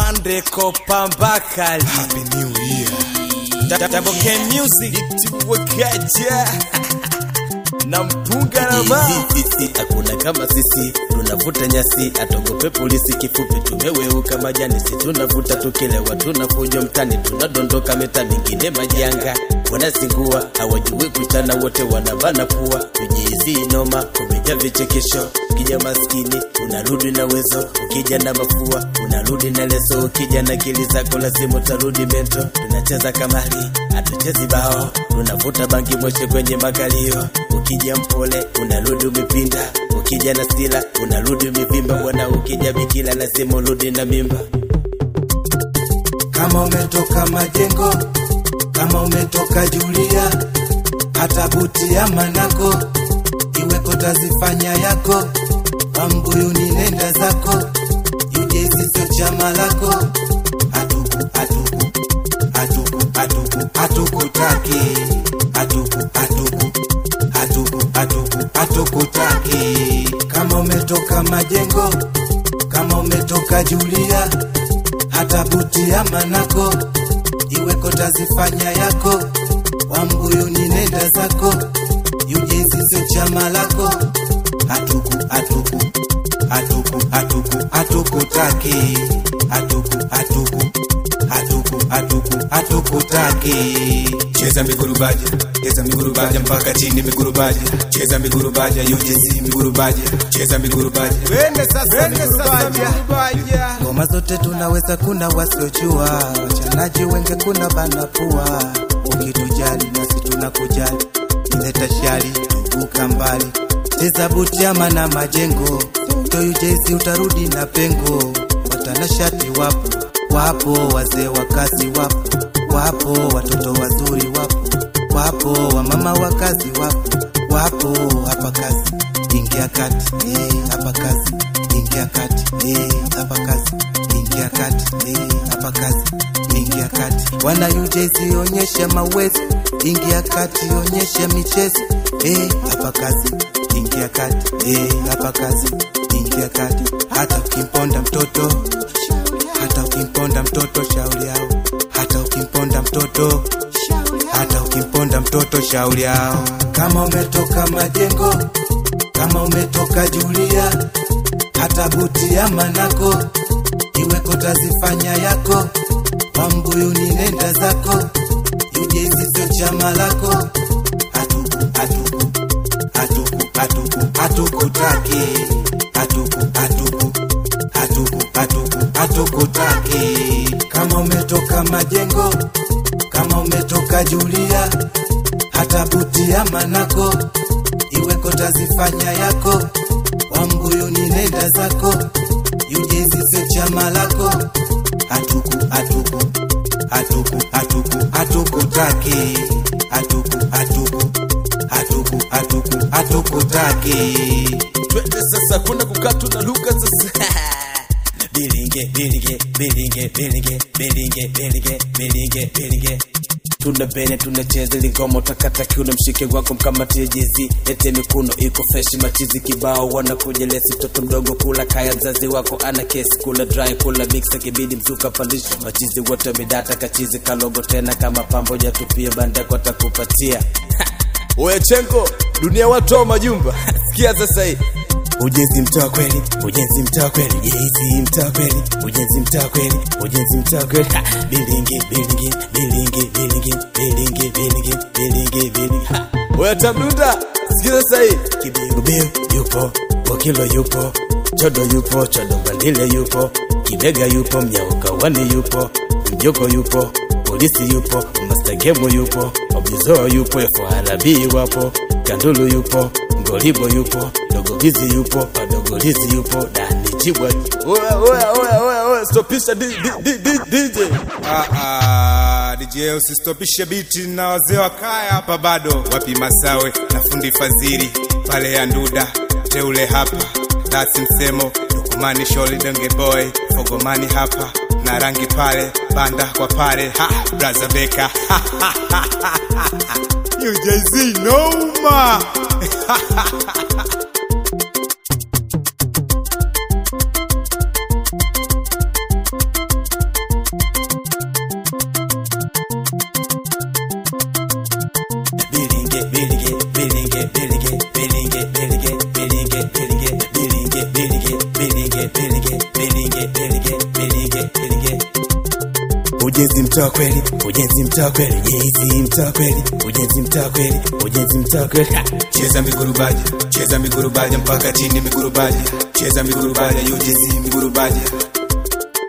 afande kopambakali Happy New Year. Taboke music tiwakaja na mpunga na ba sisi hakuna kama sisi tunavuta nyasi atogope polisi kifupi tumeweuka majani si tunavuta tukilewa tunafuja mtani tunadondoka meta mingine majanga wanazingua hawajui kuchana wote wanabana pua tujiizi noma kumeja vichekesho ukija maskini unarudi na wezo ukija na mafua unarudi na leso ukija na kili zako lazima utarudi mento tunacheza kamari hatuchezi bao tunavuta bangi moshe kwenye makalio ukija mpole unarudi umepinda ukija na stila unarudi umevimba bwana ukija bikila lazima urudi na mimba kama umetoka majengo, kama umetoka Julia, hata buti ya manako iweko tazifanya yako, wambuyuni nenda zako, yujezi sio chama lako, atuku atuku atuku atuku atukutaki atuku atuku atuku atuku atukutaki kama umetoka majengo, kama umetoka Julia hata buti ya manako iweko tazifanya yako wambuyuni nenda zako yujezi sio chama lako atuku atuku atuku atuku atukutaki atuku atuku atuku atuku atukutaki Cheza migurubaja, cheza migurubaja mpaka chini migurubaja, cheza migurubaja UJC migurubaja, cheza migurubaja. Wende sasa migurubaja. ngoma zote tunaweza, kuna wasiojua, wachanaji wenge, kuna banapua. Ukitujali nasi tunakujali, leta shari tuvuka mbali, cheza butiama na majengo, toyu jesi utarudi na pengo, watanashati wapo wapo, wazee wa kazi wapo wapo, watoto wazuri wapo wapo, wamama wa kazi wapo wapo, hapa kazi ingia kati, eh, hapa kazi ingia kati, eh, hapa kazi ingia kati, eh, hapa kazi ingia kati. Wana UJC onyesha mawezo, ingia kati, onyesha michezo, eh, hapa kazi ingia kati, eh, hapa kazi ingia kati. Hata ukimponda mtoto, hata ukimponda mtoto, shauri yao, hata ukimponda mtoto hata ukimponda mtoto shauri yao. Kama umetoka majengo, kama umetoka Julia, hata buti ya manako iweko tazifanya yako, wambuyuni nenda zako, yujezi sio chama lako, atuku atuku atuku atuku atukutaki atuku atuku atuku atuku atukutaki. Kama umetoka majengo, kama umetoka Julia, hata buti ya manako iweko tazifanya yako, wambuyuni nenda zako, yujezi sio chama lako, atuku atuku atuku atuku atukutaki atuku atuku atuku atuku atukutaki twende sasa kuna kukatu na luka sasa bilinge bilinge bilinge bilinge bilinge bilinge bilinge bilinge tuna bene tunacheza lingoma utakata kiuno mshike wako mkamatie jizi ete mikuno iko freshi machizi kibao wanakuja lesi mtoto mdogo kula kaya mzazi wako ana kesi kula dry kula mix akibidi mzuka pandisha machizi wote midata kachizi kalogo tena kama pambo jatupia bandako atakupatia oya chenko dunia watu wa majumba sikia sasa hii ujenzi mtaa kweli ujenzi mtaa kweli jezi mtaa kweli ujenzi mtaa kweli ujenzi mtaa kweli Ha! bilingi bilingi bilingi bilingi bilingi bilingi bilingi bilingi Ha! oya tamduda sikia sasa hii kibiubiu yupo bokilo yupo chodo yupo chodo bandile yupo kibega yupo mnyaukawani yupo mjoko yupo polisi yupo mastagemo yupo obizoa yupo efoharabii wapo kandulu yupo ngolibo yupo dogogizi yupo padogolizi yupo dani jibwa oya oya oya oya oya stopisha di- di- di- di- DJ Ah, ah, DJ usistopishe biti na wazee wa kaya hapa bado wapi masawe na fundi fadhili pale ya nduda teule hapa dasi msemo dukumani sholi denge boy fogomani hapa na rangi pale banda kwa pale ha braza beka UJZ noma ujenzi mtaa kweli ujenzi mtaa kweli jezi mtaa kweli ujenzi mtaa kweli ujenzi mtaa kweli Ha! cheza migurubaja cheza migurubaja mpaka chini migurubaja cheza migurubaja UGC migurubaja